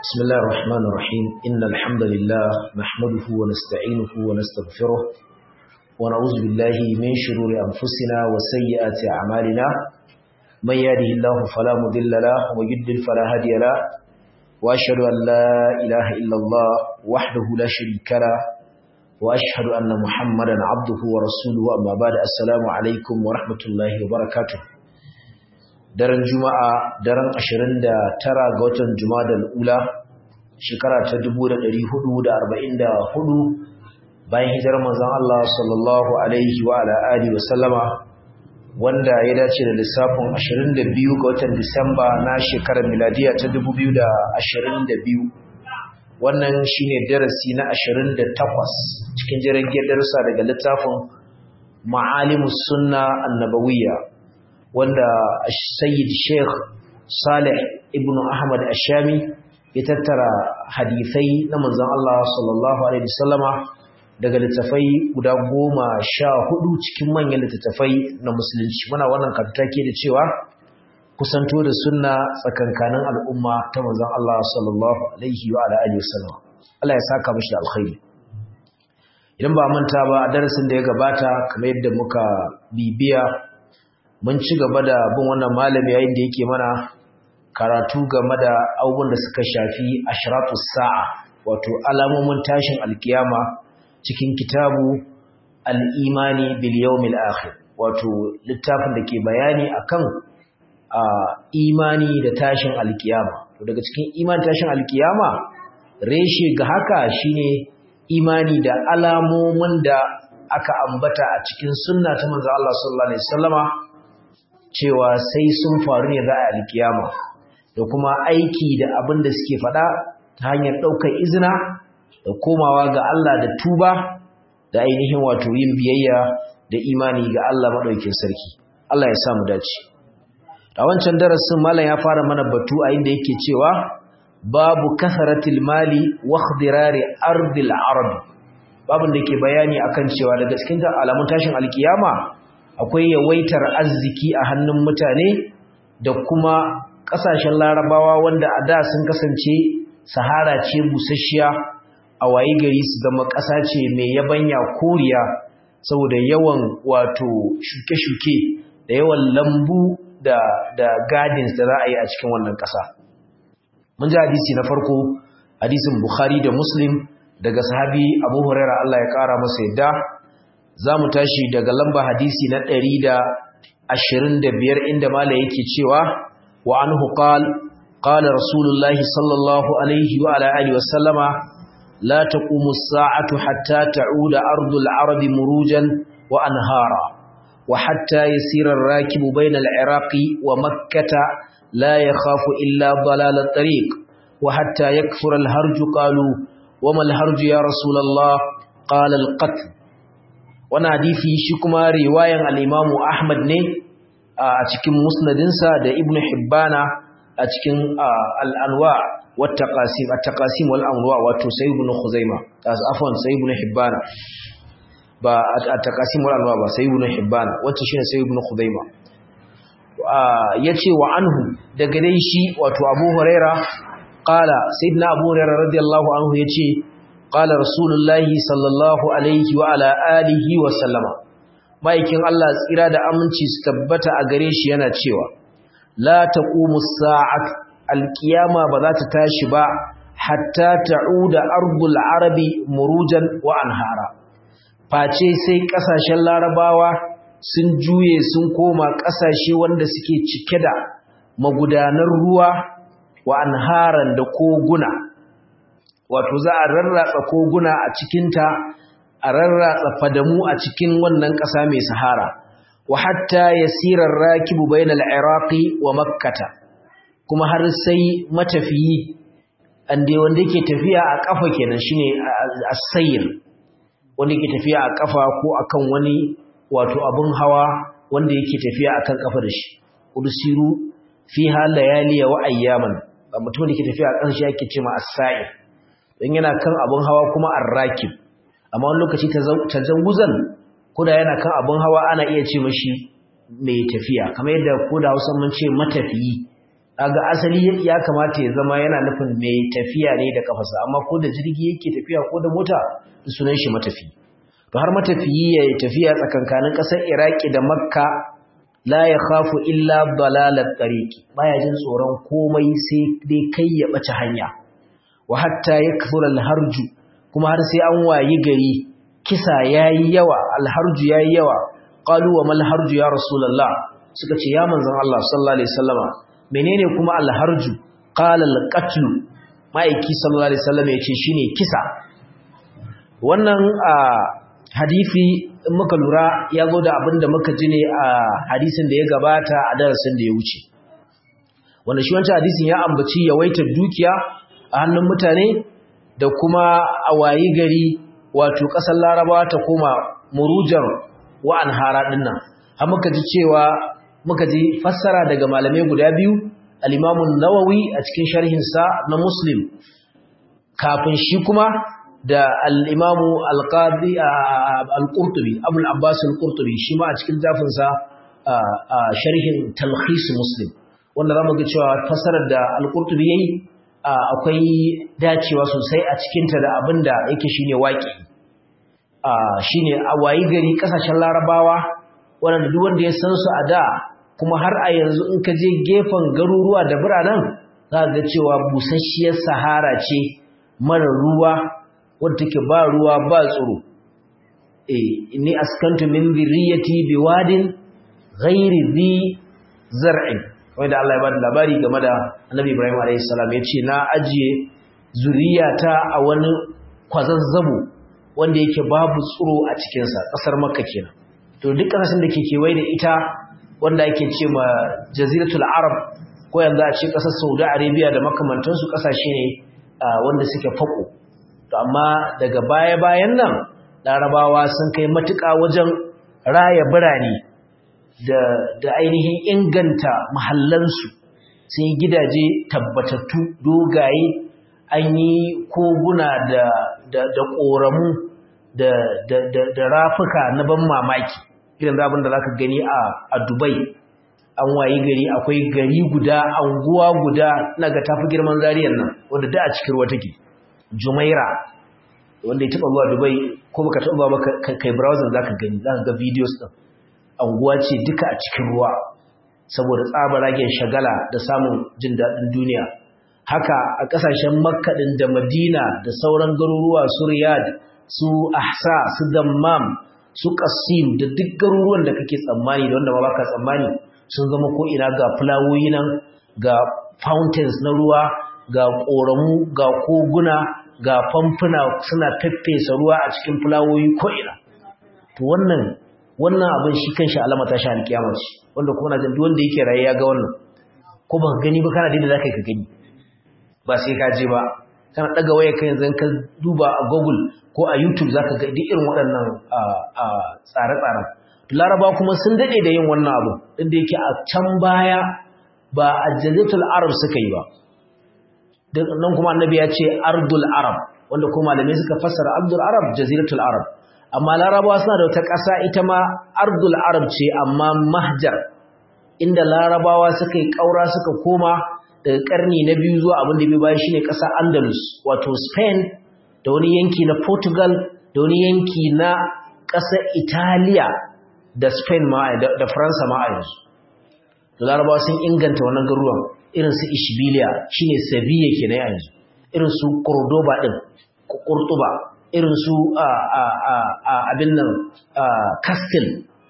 بسم الله الرحمن الرحيم إن الحمد لله نحمده ونستعينه ونستغفره ونعوذ بالله من شرور أنفسنا وسيئات أعمالنا من يهده الله فلا مضل له ومن يضلل فلا هادي له وأشهد أن لا إله إلا الله وحده لا شريك له وأشهد أن محمدا عبده ورسوله أما بعد السلام عليكم ورحمة الله وبركاته daren juma'a daren 29 ga watan jumadal ula shekara ta 1444 bayan hijirar manzon Allah sallallahu alaihi wa ala alihi wa sallama wanda ya dace da lissafin 22 ga watan Disamba na shekarar miladiya ta 2022 wannan shine darasi na 28 cikin jirgin darussa daga littafin Ma'alimus Sunna Annabawiyya wanda Sayyid Sheikh Saleh ibn Ahmad Ashami ya tattara hadisai na manzon Allah sallallahu alaihi wasallama daga littafai guda goma sha hudu cikin manyan littattafai na musulunci muna wannan kantake da cewa kusanto da sunna tsakankanin al'umma ta manzon Allah sallallahu alaihi wa alihi wasallam Allah ya saka mishi da alkhairi idan ba manta ba a darasin da ya gabata kamar yadda muka bibiya mun ci gaba da bin wannan malami yayin da yake mana karatu game da abubuwan da suka shafi ashratu sa'a wato alamomin tashin alkiyama cikin kitabu al-imani bil yawmil akhir wato littafin da ke bayani akan imani da tashin alkiyama to daga cikin imani tashin alkiyama reshe ga haka shine imani da alamomin da aka ambata a cikin sunna ta manzo Allah sallallahu alaihi wasallama cewa sai sun faru ne za a alkiyama da kuma aiki da abin da suke faɗa ta hanyar ɗaukar izina da komawa ga Allah da tuba da ainihin wato yin biyayya da imani ga Allah maɗaukin sarki Allah ya samu dace a wancan darasin malam ya fara mana batu a inda yake cewa babu kasaratil mali wa ikhdirari ardil arab babun da ke bayani akan cewa daga cikin alamun tashin alkiyama akwai yawaitar arziki a hannun mutane da kuma ƙasashen larabawa wanda a da sun kasance sahara ce busasshiya a wayi gari su zama ƙasa ce mai yabanya koriya saboda yawan wato shuke-shuke da yawan lambu da, da gardens da za a yi a cikin wannan ƙasa mun ji hadisi na farko hadisin bukhari da muslim daga sahabi abu huraira allah ya ƙara masa yadda za mu tashi daga lamba hadisi na ɗari da ashirin da biyar inda mala yake cewa wa an hukal ƙala rasulullahi sallallahu alaihi wa ala'ali wasallama la ta ƙumu sa'atu hatta ta'uda ardul arabi murujan wa anhara wa hatta yasirar rakibu bain al-iraqi wa makkata la yakhafu illa dalal at-tariq wa hatta yakfura al-harju qalu wa ma al-harju ya rasulullah qala al-qatl wani hadisi shi kuma riwayan al'imamu Ahmad ne a cikin musnadinsa da Ibn Hibbana a cikin al'anwa wata ƙasim a taƙasim wal'anwa wato sai Ibn Khuzaima afon sai Ibn Hibbana ba a taƙasim wal'anwa ba sai Ibn Hibbana wacce shi ne sai Ibn Khuzaima ya ce wa anhu daga dai shi wato abu huraira ƙala sai na abu huraira radiyallahu anhu ya ce قال رسول الله صلى الله عليه وعلى آله وسلم maikin Allah tsira da aminci su tabbata a gare shi yana cewa la taqumu sa'at alqiyama ba za ta tashi ba hatta ta'uda ardul arabi murujan wa anhara face sai kasashen larabawa sun juye sun koma kasashe wanda suke cike da magudanar ruwa wa anharan da koguna wato za a rarratsa koguna a cikinta a rarratsa fadamu a cikin wannan ƙasa mai sahara wa hatta yasirar rakibu bainal iraqi wa makkata kuma har sai matafiyi ande wanda yake tafiya a kafa kenan shine as-sayr wanda yake tafiya a kafa ko akan wani wato abun hawa wanda yake tafiya akan kafa da shi ursiru fiha layaliya wa ayyaman mutum da yake tafiya a ƙarshe yake cewa as-sayr don yana kan abin hawa kuma arrakib amma wani lokaci tajawuzan koda yana kan abin hawa ana iya ce mashi mai tafiya kamar yadda koda Hausa mun ce matafiyi kaga asali ya kamata ya zama yana nufin mai tafiya ne da kafarsa amma ko da jirgi yake tafiya ko da mota sunan shi matafi to har matafiyi ya tafiya tsakankanin ƙasar Iraki da Makka la ya khafu illa dalalat tariqi baya jin tsoron komai sai dai kai ya bace hanya wa hatta yakthura alharju kuma har sai an wayi gari kisa yayi yawa alharju yayi yawa qalu wa mal harju ya rasulullah suka ce ya manzon Allah sallallahu alaihi wasallama menene kuma alharju qala alqatl maiki sallallahu alaihi wasallam yace shine kisa wannan hadisi in muka lura ya zo da abin da muka ji ne a hadisin da ya gabata a darasin da ya wuce wanda shi wancan hadisin ya ambaci yawaitar dukiya a hannun mutane da kuma a wayi gari wato ƙasar larabawa ta koma murujar wa'an hara dinnan har muka ji cewa muka ji fassara daga malamai guda biyu al-imamun nawawi a cikin sharhinsa na muslim kafin shi kuma da al'imamu alƙadi al'urtubi abul abbas al'urtubi shi ma a cikin zafinsa a sharhin talhis muslim wanda za mu ga cewa fasarar da al'urtubi ya yi akwai dacewa sosai a cikinta da abin da yake shi ne waƙi shi ne a wayi gari ƙasashen larabawa waɗanda duk wanda ya san su a da kuma har a yanzu in ka je gefen garuruwa da biranen za ga cewa busasshiyar sahara ce mara ruwa wadda take ba ruwa ba tsoro eh inni askantu min dhurriyyati biwadin ghairi dhi zar'in wanda Allah ya bada labari game da Annabi Ibrahim alayhi salam yace na ajiye zuriyata a wani kwazazzabo wanda yake babu tsoro a cikin sa kasar Makka kenan to duk kasashen da ke kewaye da ita wanda ake ce ma jaziratul arab ko yanzu a ce kasar Saudi Arabia da makamantansu kasashe ne wanda suke fako to amma daga baya-bayan nan larabawa sun kai matuƙa wajen raya birane da, da ainihin inganta mahallansu sun yi gidaje tabbatattu dogaye an yi koguna da, da, da ƙoramu da, da, da, da rafuka na ban mamaki irin zabin da za ka gani a, a dubai an wayi gari akwai gari guda anguwa guda na ga tafi girman zariyar nan wanda da a cikin ruwa take jumaira wanda ya taba zuwa dubai ko baka taba ba kai browser zaka gani zaka ga videos din anguwa ce duka a cikin ruwa saboda tsabaragen shagala da samun jin dadin duniya haka a kasashen makka din da madina da sauran garuruwa su riyad su ahsa su dammam su qasim da duk garuruwan da kake tsammani da wanda ba baka tsammani sun zama ko ina ga fulawoyi nan ga fountains na ruwa ga ƙoramu ga koguna ga famfuna suna faffesa ruwa a cikin fulawoyi ko'ina to wannan wannan abin shi kanshi alama ta sha alkiyama ce wanda kuma na jin wanda yake raye ya ga wannan ko ba gani ba kana da zaka ka gani ba sai ka je ba kana daga waya kai yanzu ka duba a Google ko a YouTube zaka ga duk irin waɗannan tsare-tsaren Laraba kuma sun dade da yin wannan abu inda yake a can baya ba a Jaziratul Arab suka yi ba nan kuma annabi ya ce ardul arab wanda kuma malamai suka fassara ardul arab jaziratul arab amma larabawa suna da wata ƙasa ita ma ardul arab ce amma mahjar inda larabawa suka yi ƙaura suka koma daga ƙarni na biyu zuwa abin da bai bayan shine ƙasa andalus wato spain da wani yanki na portugal da wani yanki na ƙasar italiya da spain ma da faransa ma a yanzu da larabawa sun inganta wannan garuruwan irin su ishbiliya shine sevilla kenan yanzu irin su cordoba din kurtuba irin su abin nan castle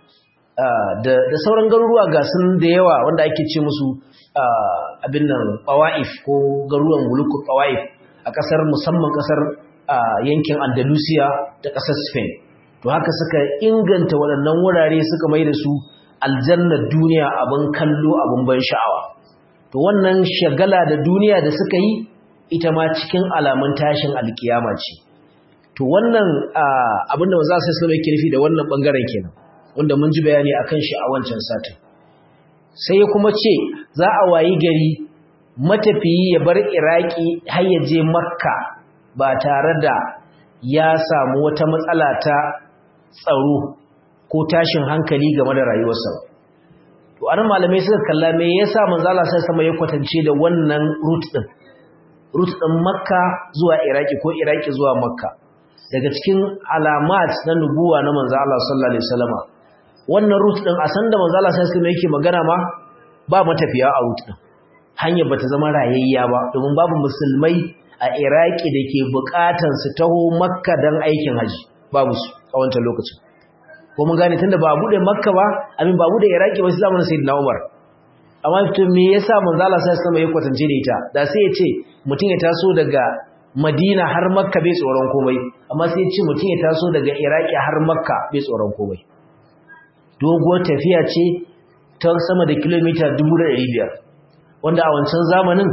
da sauran garuruwa ga sun da yawa wanda ake ce musu abin nan qawaif ko garuruwan mulukul qawaif a kasar musamman kasar yankin andalusia da kasar spain to haka suka inganta waɗannan wurare suka mai da su aljannar duniya abin kallo abin ban sha'awa to wannan shagala da duniya da suka yi ita ma cikin alamun tashin alkiyama ce to wannan abinda za su sallama yake nufi da wannan bangaren kenan wanda mun ji bayani akan shi a wancan satin sai ya kuma ce za a wayi gari matafiyi ya bar iraki har ya je makka ba tare da ya samu wata matsala ta tsaro ko tashin hankali game da rayuwarsa to anan malamai suka kalla me yasa manzo Allah sai sama ya kwatance da wannan route din route din Makka zuwa Iraki ko Iraki zuwa Makka daga cikin alamat na nubuwa na manzo Allah sallallahu alaihi wasallama wannan route din a san da manzo Allah sai sama yake magana ma ba matafiya a route din hanyar bata zama rayayya ba domin babu musulmai a Iraki da ke bukatan su taho Makka dan aikin haji babu su a wancan lokacin ko mun gane tunda ba a bude Makka ba amin ba bude Iraki ba sai zamanin Sayyidina Umar amma to me yasa manzo Allah sai sama ya kwatance da ita da sai ya ce mutum ya taso daga Madina har Makka bai tsoron komai amma sai ya ce mutum ya taso daga Iraki har Makka bai tsoron komai doguwar tafiya ce ta sama da kilomita 1500 wanda a wancan zamanin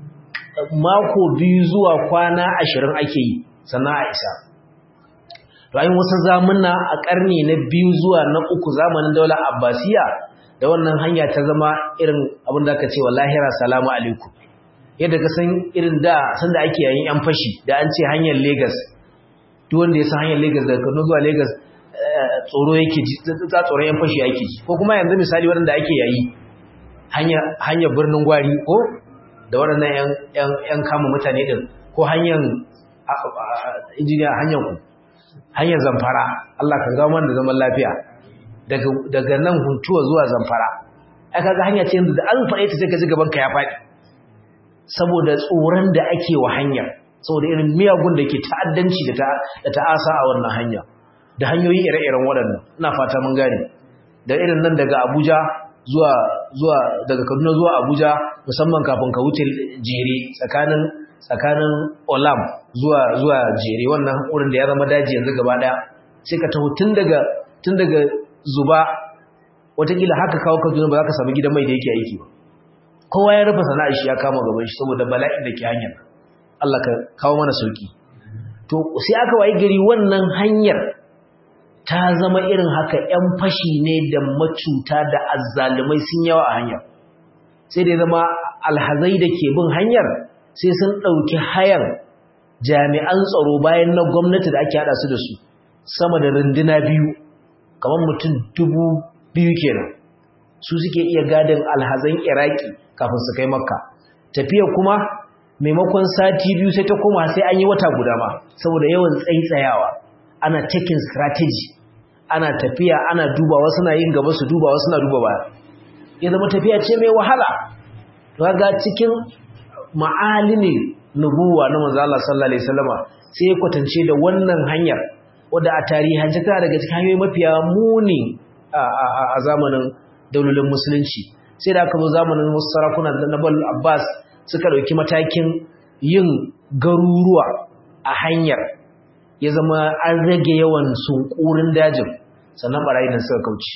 mako biyu zuwa kwana 20 ake yi sannan a isa to ayin wasu zamuna a ƙarni na biyu zuwa na uku zamanin daular abbasiya da wannan hanya ta zama irin abin da aka ce wa lahira salamu alaikum yadda ka san irin da sanda ake yayin yan fashi da an ce hanyar Lagos duk wanda ya san hanyar Lagos daga Kano zuwa Lagos tsoro yake ji ta tsoron yan fashi yake ji ko kuma yanzu misali wanda ake yayi hanya hanyar birnin Gwari ko da waɗannan yan yan yan kama mutane din ko hanyar injiniya hanyar ku hanyar zamfara Allah kan gawo mana da zaman lafiya daga daga nan huntuwa zuwa zamfara ai kaga hanya ce yanzu da an faɗe ta sai ka ji gaban ka ya faɗi saboda tsoron da ake wa hanyar saboda irin miyagun da ke ta'addanci da da ta'asa a wannan hanya da hanyoyi ire-iren waɗannan ina fata mun gane da irin nan daga Abuja zuwa zuwa daga Kaduna zuwa Abuja musamman kafin ka wuce jere tsakanin tsakanin Olam zuwa zuwa jere wannan wurin da ya zama daji yanzu gaba daya sai ka taho tun daga tun daga zuba watakila haka kawo Kaduna ba za ka samu gidan mai da yake aiki ba kowa ya rufe sana'ar shi ya kama gaban shi saboda bala'in da ke hanyar Allah ka kawo mana sauki to sai aka wayi gari wannan hanyar ta zama irin haka ƴan fashi ne da macuta da azzalumai sun yawa a hanyar sai dai zama alhazai da ke bin hanyar sai sun ɗauki hayar jami'an tsaro bayan na gwamnati da ake haɗa su da su sama da runduna biyu kamar mutum dubu biyu kenan su suke iya gadin alhazan iraki kafin su kai makka tafiya kuma maimakon sati biyu sai ta koma sai an yi wata guda ma saboda yawan tsaitsayawa ana taking strategy ana tafiya ana dubawa suna yin gaba su dubawa suna duba baya ya zama tafiya ce mai wahala ga cikin ma'alimi nubuwa na manzo Allah sallallahu alaihi wasallama sai ya kwatance da wannan hanyar wadda a tarihance tana daga cikin hanyoyi mafiya muni a zamanin daulolin musulunci sai da aka zo zamanin wasu sarakuna na Bal Abbas suka dauki matakin yin garuruwa a hanyar ya zama an rage yawan sunkurin dajin sannan barayi nan suka kauce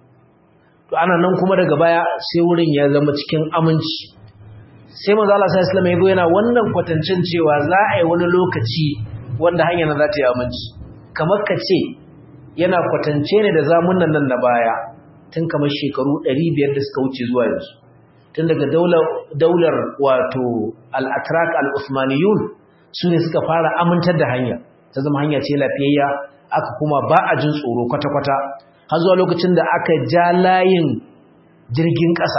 to ana nan kuma daga baya sai wurin ya zama cikin aminci sai manzo Allah sallallahu alaihi wasallam yana wannan kwatancin cewa za a yi wani lokaci wanda hanyar za ta yi aminci kamar ka ce yana kwatance ne da zamunan nan na baya tun kamar shekaru 500 da suka wuce zuwa yanzu tun daga daular wato al-atrak al-usmaniyun su ne suka fara amintar da hanya ta zama hanya ce lafiyayya aka kuma ba a jin tsoro kwata-kwata har zuwa lokacin da aka ja layin jirgin ƙasa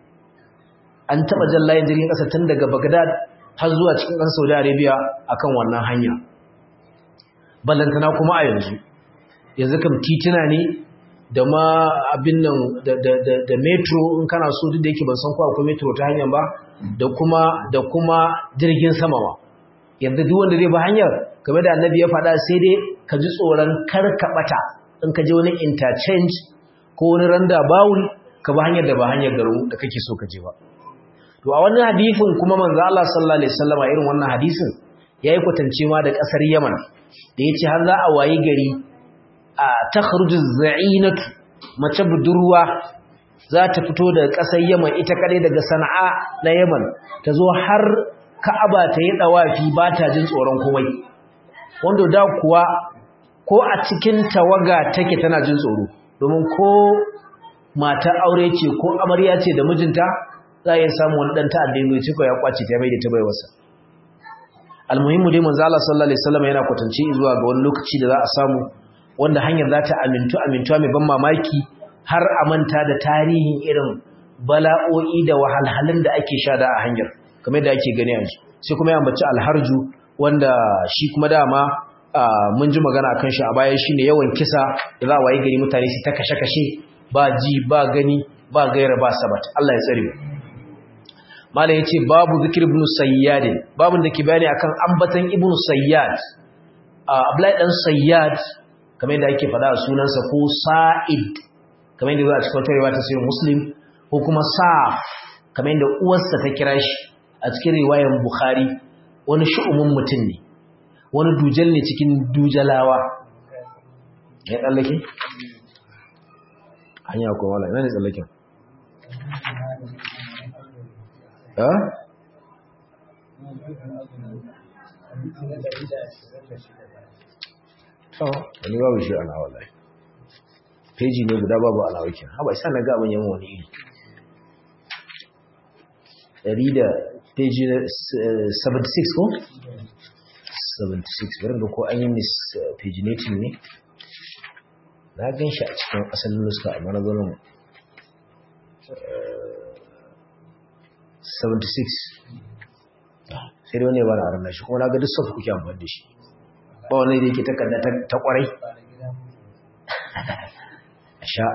an taɓa jan layin jirgin ƙasa tun daga bagdad har zuwa cikin ƙasar saudi arabia akan wannan hanya ballantana kuma a yanzu yanzu kam tituna ne da ma abin nan da metro in kana so duk da yake ban san ko akwai metro ta hanyar ba da kuma da kuma jirgin sama ma yanzu duk wanda zai ba hanyar game da annabi ya faɗa sai dai ka ji tsoron kar ka ɓata in ka je wani interchange ko wani randa bawul ka ba hanyar da ba hanyar garin da kake so ka je ba to a wannan hadisin kuma manzo Allah sallallahu alaihi wasallam irin wannan hadisin yayi kwatance ma da kasar Yaman da yace har za a wayi gari a takhruju za'inatu mace budurwa za ta fito daga kasar Yaman ita kadai daga Sana'a na Yaman ta zo har Ka'aba ta yi dawafi ba ta jin tsoron komai wanda da kuwa ko a cikin tawaga take tana jin tsoro domin ko mata aure ce ko amarya ce da mijinta za a iya samu wani ɗan ta'adda ya ce ya kwace ta bai da ta bai wasa almuhimmu dai manzo Allah sallallahu alaihi wasallam yana kwatance zuwa ga wani lokaci da za a samu wanda hanyar za ta amintu amintuwa mai ban mamaki har a manta da tarihin irin bala'o'i da wahalhalun da ake sha da a hanyar kamar da ake gani yanzu sai kuma ya ambaci alharju wanda shi kuma dama mun ji magana akan shi a baya shine yawan kisa da za a waye gari mutane su ta kashe-kashe ba ji ba gani ba gaira ba sabat Allah ya tsare mu malam yace babu zikir ibn sayyad babun da ke bayani akan ambatan ibn sayyad Abdullahi dan sayyad kamar yadda ake faɗa a sunansa ko sa'id kamar yadda za a cikin wata riwaya ta sayin muslim ko kuma sa'af kamar yadda uwarsa ta kira shi a cikin riwayar bukhari wani shu'umin mutum ne wani dujal ne cikin dujalawa ya tsallake? hanya ko wala ina ne tsallaken? ha? wani babu shi ana wallahi peji ne guda babu alawakin haɓa isa na ga abin yamma wani iri ɗari da peji 76 ko? 76 bari da ko an yi mis paginating ne na gan shi a cikin asalin nuska a mana zanen 76 sai dai wani ya bana a ranar shi kuma na ga duk sofa kuke amfani da shi ba wani da yake takarda ta kwarai a sha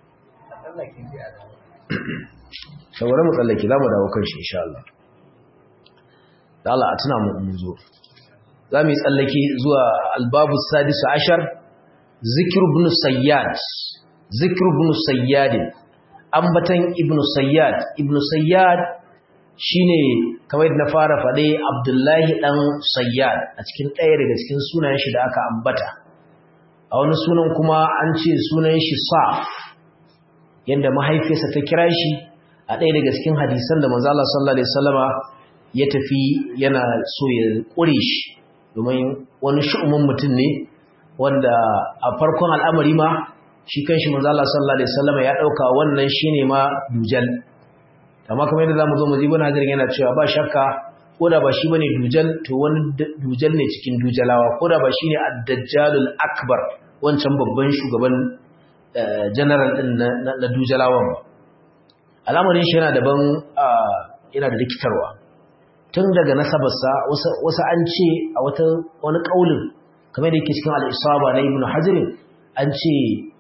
saboda mu tsallake za mu dawo kan shi insha Allah da Allah a tuna mu zo za mu yi tsallake zuwa albabu sadisu ashar zikir ibn sayyad zikir ibn sayyad ambatan ibn sayyad ibn sayyad shine kamar na fara faɗe abdullahi ɗan sayyad a cikin ɗaya daga cikin sunayen shi da aka ambata a wani sunan kuma an ce sunan shi saf yadda mahaifiyarsa ta kira shi a ɗaya daga cikin hadisan da manzo Allah sallallahu alaihi wasallama ya tafi yana so ya ƙure shi domin wani shu'umin mutum ne wanda a farkon al'amari ma shi kanshi manzo Allah sallallahu alaihi wasallama ya dauka wannan shine ma dujal amma kamar yadda zamu zo mu ji ibn hajar yana cewa ba shakka ko da ba shi bane dujal to wani dujal ne cikin dujalawa ko da ba shine ad-dajjalul akbar wancan babban shugaban general din na dujalawan ba al'amarin shi yana daban yana da rikitarwa tun daga nasabarsa wasu an ce a wata wani kaulin kamar da yake cikin al-isaba na ibn hajar an ce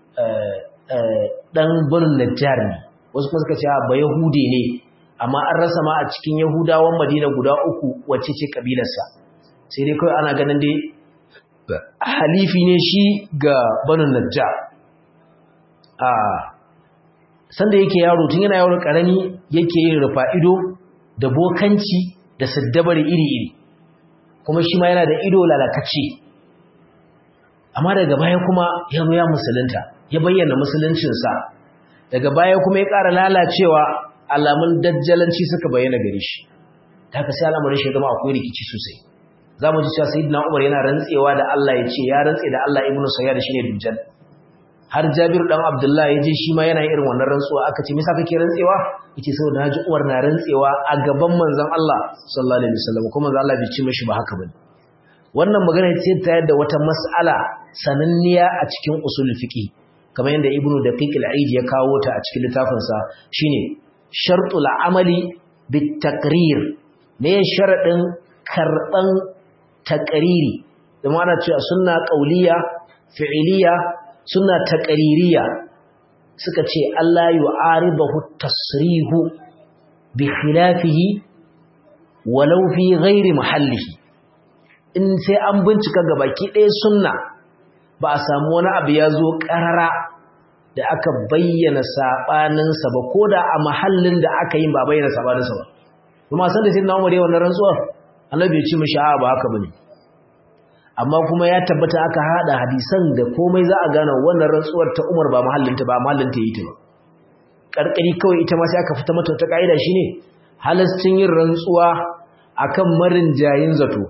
dan bunin najjar ne wasu kuma suka ce ba yahude ne amma an rasa ma a cikin yahudawan madina guda uku wacce ce kabilarsa sai dai kawai ana ganin dai halifi ne shi ga banin najjar a sanda yake yaro tun yana yaro karami yake yin rufa ido da bokanci da saddabar iri-iri kuma shi ma yana da ido lalatacce amma daga baya kuma ya zo ya musulunta ya bayyana musuluncinsa daga baya kuma ya ƙara lalacewa alamun dajjalanci suka bayyana gare shi ta ka sai al'amarin shi zama akwai rikici sosai za mu ji cewa sayyidina umar yana rantsewa da Allah ya ce ya rantse da Allah ibnu sayyad shine dujjal har Jabiru dan Abdullah ya je shi ma yana irin wannan rantsuwa aka ce me yasa kake rantsewa yace saboda naji Umar na rantsewa a gaban manzon Allah sallallahu alaihi wasallam kuma manzon Allah bai ce mishi ba haka bane wannan magana ce ta yadda wata mas'ala sananniya a cikin usul fiqi kamar yadda Ibn Daqiq al-Aid ya kawo ta a cikin littafin sa shine shartul amali bit taqrir ne sharadin karban taqriri da ma'ana cewa sunna qauliya fi'iliya suna taƙaririya suka ce Allah yi aribahu tasrihu bi khilafihi walau fi ghairi mahallihi in sai an bincika gabaki ɗaya sunna ba a samu wani abu ya zo ƙarara da aka bayyana saɓaninsa ba ko da a mahallin da aka yi ba bayyana saɓaninsa ba kuma san da sai na umar yawan rantsuwar Allah bai ci mashi a ba haka bane amma kuma ya tabbata aka hada hadisan da komai za a gane wannan rantsuwar ta Umar ba mahallinta ba mahallinta yi ta ba karkari kawai ita ma sai aka fita mata ta kaida shine halastin yin rantsuwa akan marin jayin zato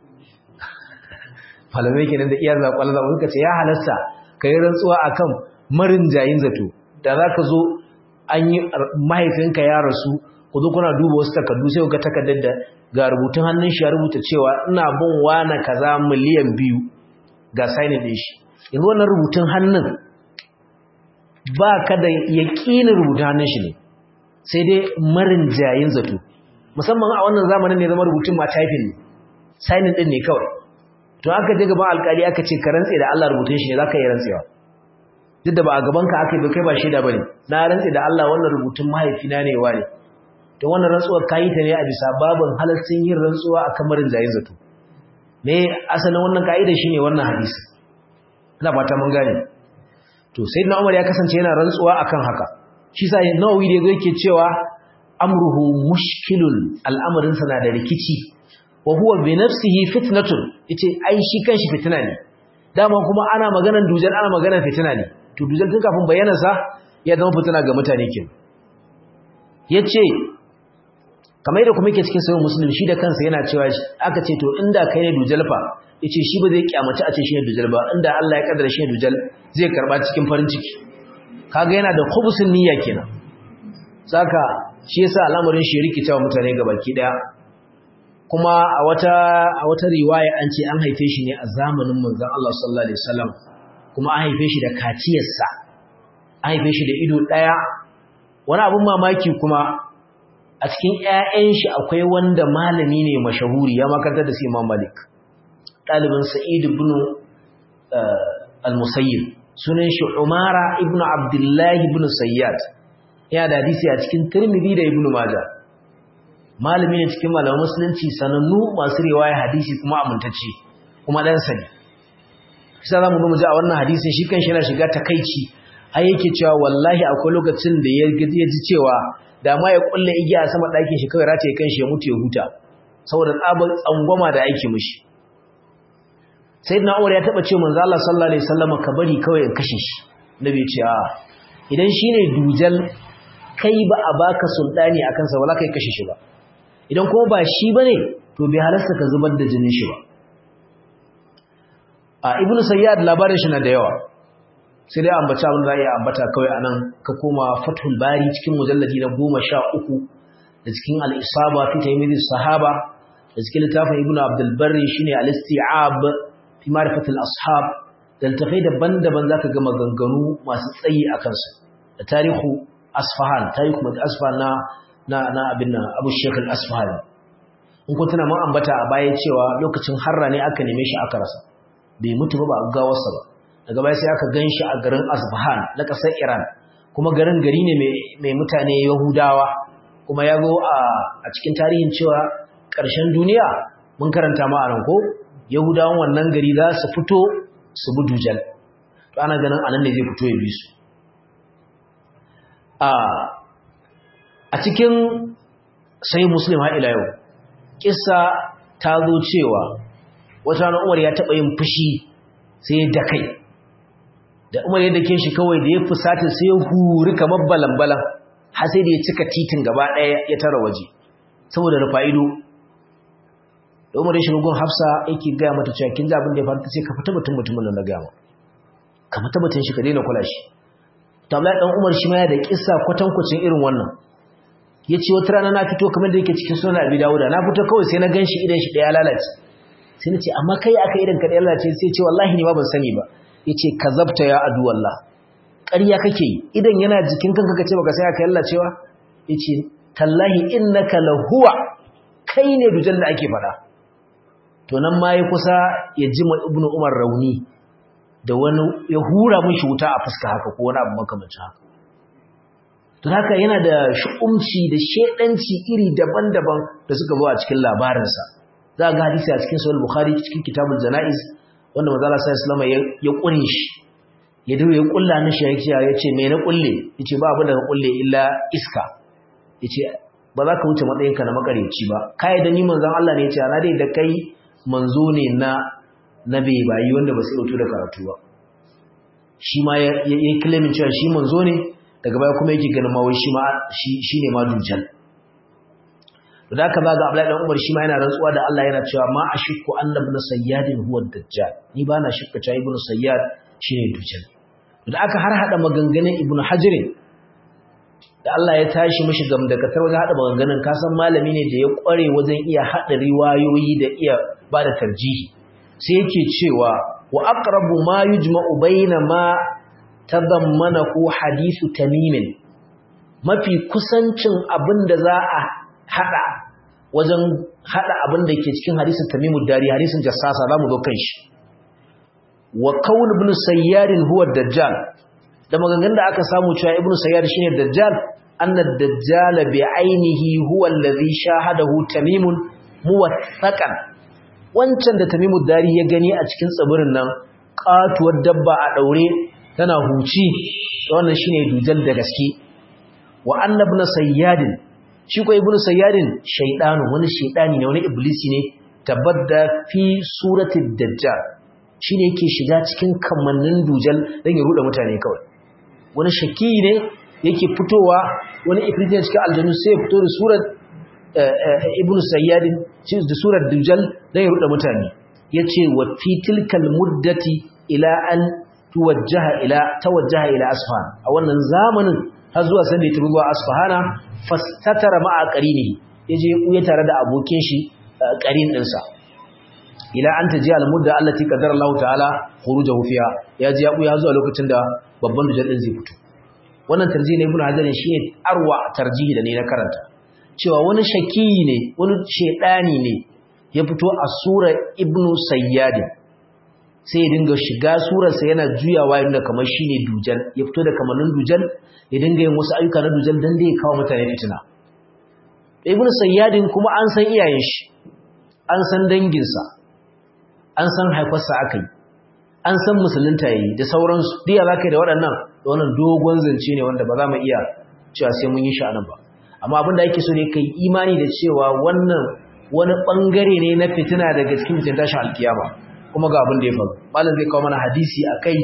malamai kenan da iya zakwal zaɓa suka ce ya halasta ka yi rantsuwa akan marin jayin zato da za ka zo an yi mahaifinka ya rasu ku zo kuna duba wasu takardu sai ga takardar da ga rubutun hannun shi ya rubuta cewa ina bin wani kaza miliyan biyu ga sainin ɗin shi yanzu wannan rubutun hannun ba ka da yaƙinin rubutanin shi ne sai dai marin jayin zato musamman a wannan zamanin ne zama rubutun ma typing ne signing din ne kawai to aka je gaban alƙali aka ce ka rantse da Allah rubutun shi ne zaka yi rantsewa duk da ba a gaban ka aka yi kai ba shaida bane na rantse da Allah wannan rubutun mahaifina ne wane to wannan rantsuwar kayi ta ne a bisa babin halaccin yin rantsuwa a kamarin jayin zato me asalin wannan ka'ida shine wannan hadisi ina fata mun gane to sayyidina Umar ya kasance yana rantsuwa akan haka shi sa Nawawi da yake cewa amruhu mushkilun al'amarin sa na da rikici wa huwa bi nafsihi fitnatun yace ai shi kanshi fitina ne dama kuma ana maganar dujal ana maganar fitina ne to dujal tun kafin bayyana sa ya zama fitina ga mutane kin yace kamar yadda kuma yake cikin sahih muslim shi da kansa yana cewa aka ce to inda kai ne dujal fa yace shi ba zai kyamaci a ce shi ne dujal ba inda Allah ya kaddara shi ne dujal zai karba cikin farin ciki kaga yana da khubsun niyya kenan saka shi yasa al'amarin shi rikita mutane gabaki daya kuma a wata a wata riwaya an ce an haife shi ne a zamanin manzon Allah sallallahu alaihi wasallam kuma an haife shi da kaciyarsa an haife shi da ido daya wani abun mamaki kuma a cikin ƴaƴan shi akwai wanda malami ne mashahuri ya makaranta da su Imam Malik ɗalibin Sa'id ibn al-Musayyib sunan shi Umara ibn Abdullah ibn Sayyad yana da hadisi a cikin Tirmidhi da Ibn Majah malami ne cikin malaman musulunci sanannu masu riwaya hadisi kuma amintacce kuma dan sani sai zamu ga mu ji a wannan hadisin shi kanshi yana shiga takeici ai yake cewa wallahi akwai lokacin da ya ji cewa da ma ya kulle igiya a sama ɗakin shi kawai rataye kanshi ya mutu ya huta saboda tsabar tsangwama da aiki mishi sayyidina Umar ya taba ce manzo Allah sallallahu alaihi wasallam ka bari kawai in kashe shi nabi ya ce a idan shine dujal kai ba a baka sultani akan sa wala kai kashe shi ba idan kuma ba shi bane to bai halasta ka zubar da jinin shi ba a ibnu sayyad labarin shi na da yawa sai dai ambata abin da ya ambata kawai anan ka koma fathul bari cikin mujalladi na 13 da cikin al-isaba fi taymid sahaba da cikin littafin ibnu abdul barri shine al-isti'ab fi ma'rifatil ashab da littafai daban-daban zaka ga maganganu masu tsayi akan su da tarihu asfahan tarihu mai asfahan na na na abin nan abu sheikh al-asfahani in kun tuna mun ambata a baya cewa lokacin harra ne aka neme shi aka rasa bai mutu ba ba a gawarsa ba daga baya sai aka gan shi a garin asfahan na ƙasar iran kuma garin gari ne mai mutane yahudawa kuma ya zo a cikin tarihin cewa ƙarshen duniya mun karanta ma a nan ko yahudawan wannan gari za su fito su bi dujal to ana ganin anan ne zai fito ya bi su a cikin sai muslim har ila yau kissa ta zo cewa wata ranar umar ya taɓa yin fushi sai ya dakai da umar ya dake shi kawai da ya fusata sai ya huri kamar balan-balan har sai da ya cika titin gaba ɗaya ya tara waje saboda rufa ido da umar ya shiga gun hafsa yake gaya mata cewa kin ji abin da ya faru ta ce ka fita mutum mutumin nan na gaya ka fita mutum shi ka daina kula shi to Abdullahi dan Umar shi ma ya da kissa kwatankwacin irin wannan yace wata rana na fito kamar da yake cikin sunan Abi Dawud na fito kawai sai na ganshi idan shi daya lalace sai nace amma kai aka idan ka daya lalace sai ce wallahi ni ma ban sani ba yace kazabta ya adu wallah ƙarya kake yi idan yana jikin kanka kace baka sai aka lallacewa yace tallahi innaka lahuwa kai ne dujan da ake fada to nan ma ya kusa ya ji Ibn Umar rauni da wani ya hura mishi wuta a fuska haka ko wani abu makamancin haka don haka yana da shu'umci da shedanci iri daban-daban da suka zo a cikin labarinsa za ga hadisi a cikin sahih bukhari cikin kitabul janaiz wanda manzo Allah sallallahu alaihi ya kure shi ya dawo ya kulla na shi ya ce me na kulle yace ba abin da ka kulle illa iska yace ba za ka wuce matsayinka na makareci ba kai da ni manzon Allah ne yace ana dai da kai manzo ne na na bai bayi wanda ba su dauto da karatu ba shi ma ya yi claimin cewa shi manzo ne daga baya kuma yake ganin mawai shi ma shi ne ma dujal to da aka ba ga Abdullahi dan Umar shi ma yana rantsuwa da Allah yana cewa ma ashku annabi na sayyadin huwa dajjal ni ba na shakka cewa ibnu sayyad shine dujal to da aka har hada maganganun ibnu hajar da Allah ya tashi mishi gamdakatar wajen hada maganganun kasan malami ne da ya kware wajen iya hada riwayoyi da iya bada tarjihi sai yake cewa wa aqrabu ma yujma'u baina ma tadammanahu hadithu tamimin mafi kusancin abin da za a hada wajen hada abin da ke cikin hadisin tamimud dari hadisin jassasa zamu zo kan shi wa qaul ibn sayyar huwa dajjal da maganganun da aka samu cewa ibn sayyar shine dajjal anna dajjal bi ainihi huwa alladhi shahadahu tamimun muwaththaqan wancan da tamimud dari ya gani a cikin tsibirin nan katuwar dabba a daure tana huci wannan shine dujal da gaske wa anna ibn sayyadin shi ko ibn sayyadin shaydanu wani shaydani ne wani iblisi ne tabadda fi surati dajjal shine yake shiga cikin kamannin dujal dan ya ruda mutane kawai wani shaki ne yake fitowa wani ifritin cikin aljannu sai ya fito da surat ibn sayyadin da surar dujal dan ya ruda mutane yace wa fi tilkal muddati ila an tuwajjaha ila tawajjaha ila asfahan a wannan zamanin har zuwa sanda ya turuwa asfahana fastatara ma'a qarinihi yaje ya tare da abokin shi qarin dinsa ila an taji al-mudda allati qadara Allah ta'ala khurujahu fiha yaje ya buya zuwa lokacin da babban dujal din zai fito wannan tarjihi ne ibnu hajar shine arwa tarjihi da ne na karanta cewa wani shaki ne wani shedani ne ya fito a sura ibnu sayyad sai ya dinga shiga surarsa yana juyawa inda kamar shine dujal ya fito da kamannin dujal ya dinga yin wasu ayyuka na dujal dan da ya kawo mutane fitina ibnu sayyadin kuma an san iyayen shi an san danginsa an san haifarsa akai an san musulunta yayi da sauransu diya zaka da waɗannan da wannan dogon zance ne wanda ba za mu iya cewa sai mun yi shi anan ba amma abin da ake so ne kai imani da cewa wannan wani bangare ne na fitina daga cikin fitin tashin alkiyama kuma ga abin da ya faru malam zai kawo mana hadisi akai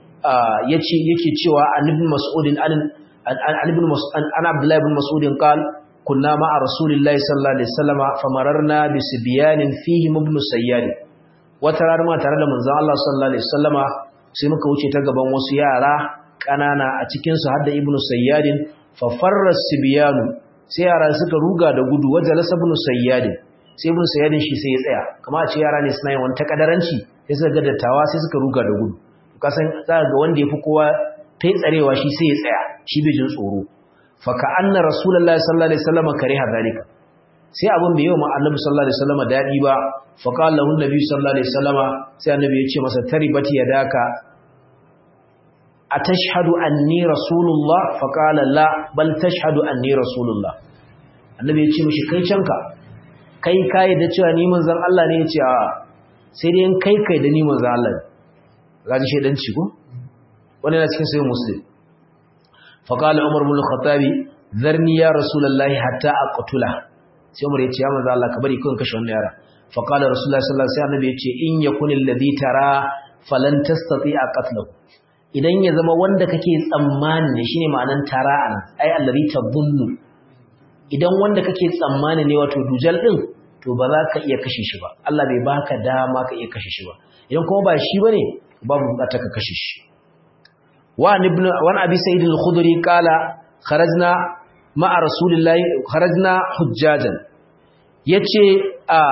yace yake cewa annabi mas'udin an ibn mas'ud an abdullah ibn mas'ud qal kunna ma'a rasulillahi sallallahu alaihi wasallama famararna bi sibyanin fihi ibn sayyad wata rana ma tare da manzon Allah sallallahu alaihi wasallama sai muka wuce ta gaban wasu yara kanana a cikin su hadda ibn sayyad fa farra sibyanu sai yara suka ruga da gudu wajalasa ibn sayyad sai ibn sayyad shi sai ya tsaya kamar a ce yara ne suna yin wani takadaranci sai suka ga dattawa sai suka ruga da gudu kasan za ga wanda yafi kowa tai tsarewa shi sai ya tsaya shi bai jin tsoro fa ka anna rasulullahi sallallahu alaihi wasallam kariha zalika sai abin bai yi wa annabi sallallahu alaihi wasallam dadi ba fa qala lahu annabi sallallahu alaihi wasallam sai annabi ya ce masa taribati yadaka atashhadu anni rasulullah fa qala la bal tashhadu anni rasulullah annabi ya ce mishi kai canka kai kai da cewa ni manzon Allah ne ya ce a sai dai in kai kai da ni manzon Allah ne gaji shedanci ko wani na cikin sayin muslim faqala umar ibn al-khattabi zarni ya rasulullahi hatta aqtula sai umar yace ya manzo Allah ka bari kun kashe wannan yara faqala rasulullahi sallallahu alaihi wasallam yace in yakun alladhi tara falan tastati'a qatlahu idan ya zama wanda kake tsammani ne shine ma'anan tara an ai alladhi tadhunnu idan wanda kake tsammani ne wato dujal din to ba za ka iya kashe shi ba Allah bai baka dama ka iya kashe shi ba idan kuma ba shi bane babu bukata ka kashe shi wa ibn wa abi sa'id al-khudri qala kharajna ma'a rasulillahi kharajna hujjajan yace a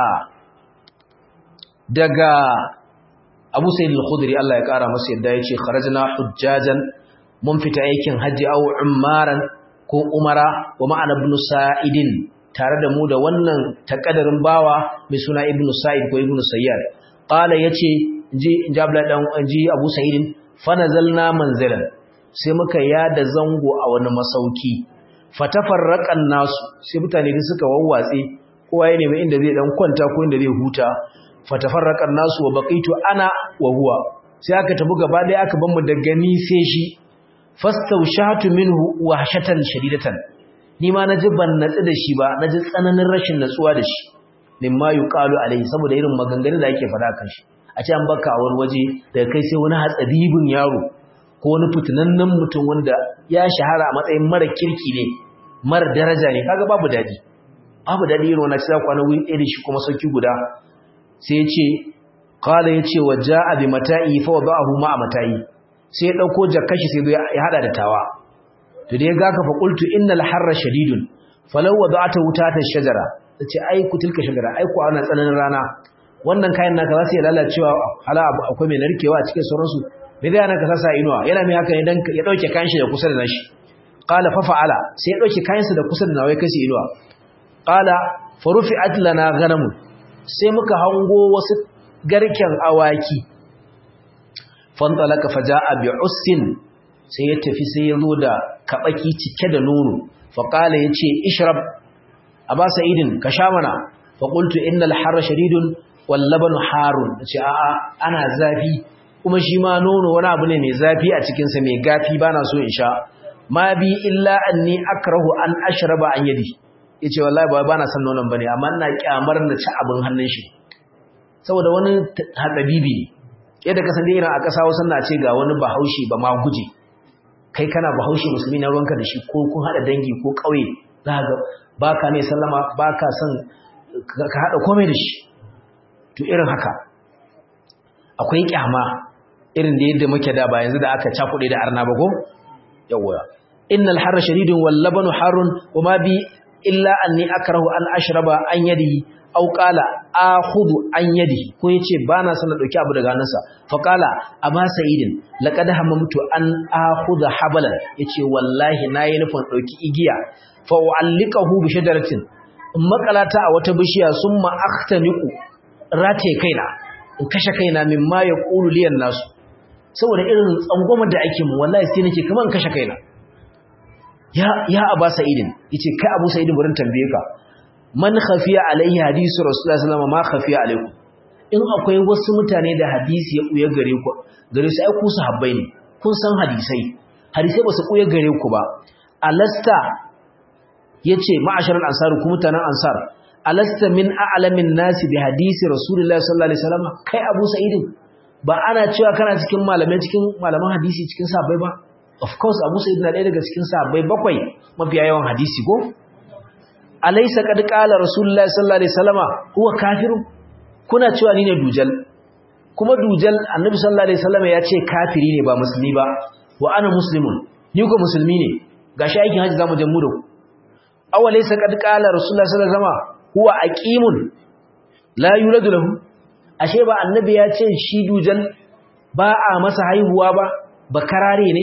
daga abu sa'id al-khudri Allah ya kara masa yadda yace kharajna hujjajan mun fita aikin haji aw ummaran ko umara wa ma'ana ibn sa'idin tare da mu da wannan takadarin bawa mai suna ibn sa'id ko ibn sayyad qala yace inji jabla dan inji Abu Sa'id fa nazalna manzilan sai muka yada zango a wani masauki fatafarraqan nasu sai mutane da suka wawwatse kowa ya nemi inda zai dan kwanta ko inda zai huta fatafarraqan nasu wa baqitu ana wa huwa sai aka tabu gaba daya aka ban mu daga ni sai shi fastawshatu minhu wahshatan shadidatan ni ma naji ban natsu da shi ba naji tsananin rashin natsuwa da shi mimma yuqalu alai saboda irin maganganun da yake faɗa kan shi a ce an baka a wani waje daga kai sai wani hatsabibin yaro ko wani fitinannen mutum wanda ya shahara a matsayin mara kirki ne mara daraja ne kaga babu dadi babu dadi irin wannan sai kwana wuri ɗaya da shi kuma sauki guda sai ya ce qala ya ce wa ja'a bi mata'i fa wada'ahu ma'a mata'i sai ya dauko jakkashi sai ya hada da tawa to da ya ga ka fa qultu innal harra shadidun falau wada'ata wutata shajara tace ai ku tilka shajara ai ku ana tsananin rana wannan kayan naka za su yi lalacewa hala akwai mai narkewa a cikin sauransu me zai ana ka sasa inuwa yana mai haka ne dan ya dauke kayan shi da kusa da nashi qala fa fa'ala sai ya dauke kayan sa da kusa da nawai kasi inuwa qala fa rufi'at lana ghanam sai muka hango wasu garken awaki fantalaka faja'a bi ussin sai ya tafi sai ya zo da kabaki cike da nono fa qala yace ishrab aba sa'idin ka sha mana fa qultu innal harra shadidun wal labanu harun nace a'a ana zafi kuma shi ma nono wani abu ne mai zafi a cikin sa mai gafi bana so in sha ma bi illa anni akrahu an ashraba an yadi yace wallahi ba bana son nonon bane amma ina kyamar na ci abin hannun shi saboda wani hadabibi yadda ka san dai irin a kasa wasan na ce ga wani bahaushe ba ma guje kai kana bahaushe musulmi na ruwanka da shi ko kun hada dangi ko kauye za ga baka mai sallama baka son ka hada komai da shi to irin haka akwai kyama irin da yadda muke da ba yanzu da aka cakuɗe da arna ba ko yawwa innal harra shadidun wal labanu harun wama bi illa anni akrahu an ashraba an yadi aw qala akhudhu an yadi ko yace bana son na dauki abu daga hannunsa fa qala aba sa'idin laqad hamamtu an akhudha habalan yace wallahi nayi nufin dauki igiya fa u'allikahu bi shajaratin in makalata a wata bishiya summa akhtaniqu rataye kaina in kashe kaina mimma yaqulu liyan nasu saboda irin tsangwamar da ake mu wallahi sai nake kaman kashe kaina ya ya aba sa'idin yace kai abu sa'idin burin tambaye ka man khafiya alaihi hadisu rasulullahi sallallahu alaihi wasallam ma khafiya alaikum in akwai wasu mutane da hadisi ya kuya gare ku gare su ai ku sahabbai ne kun san hadisai hadisai ba su kuya gare ku ba alasta yace ma'asharal ansar ku mutanen ansar alasta min a'lamin nasi bi hadisi rasulullahi sallallahu alaihi wasallam kai abu sa'idin ba ana cewa kana cikin malamai cikin malaman hadisi cikin sahabbai ba of course abu sa'id na ɗaya daga cikin sahabbai bakwai mafiya yawan hadisi ko alaysa qad qala rasulullahi sallallahu alaihi wasallama huwa kafiru kuna cewa ni ne dujal kuma dujal annabi sallallahu alaihi wasallama ya ce kafiri ne ba musulmi ba wa ana muslimun ni ko musulmi ne gashi aikin haji zamu je mu da ku aw alaysa qad qala rasulullahi sallallahu alaihi wasallama huwa aqimun la yuladu lahu ashe ba annabi ya ce shi dujal ba a masa haihuwa ba bakarare ne